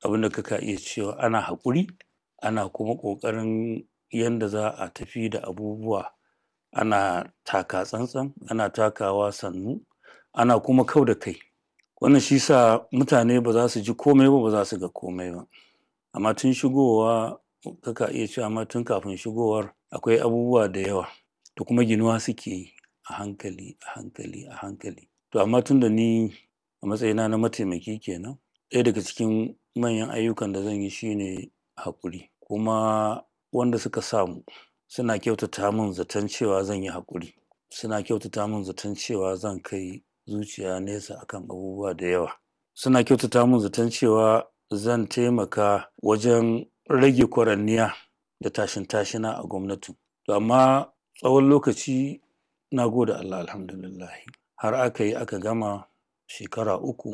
abin da kaka iya cewa ana haƙuri ana kuma ƙoƙarin yanda za a tafi da abubuwa ana taka tsantsan ana takawa sannu ana kuma kau da kai wannan shi sa mutane ba za su ji komai ba ba za su ga komai ba amma tun shigowa kaka iya cewa ma tun kafin shigowar akwai abubuwa da yawa da kuma ginuwa suke yi a hankali a hankali a hankali to amma tunda ni a matsayina na mataimaki kenan ɗaya daga cikin manyan ayyukan da zan yi shine haƙuri kuma wanda suka sa mu suna kyautata min zaton cewa zan yi haƙuri suna kyautata min zaton cewa zan kai zuciya nesa akan abubuwa da yawa suna kyautata min zaton cewa zan taimaka wajen rage kwaranniya da tashin tashina a gwamnatin to amma tsawon lokaci na gode Allah alhamdulillahi har aka yi aka gama shekara uku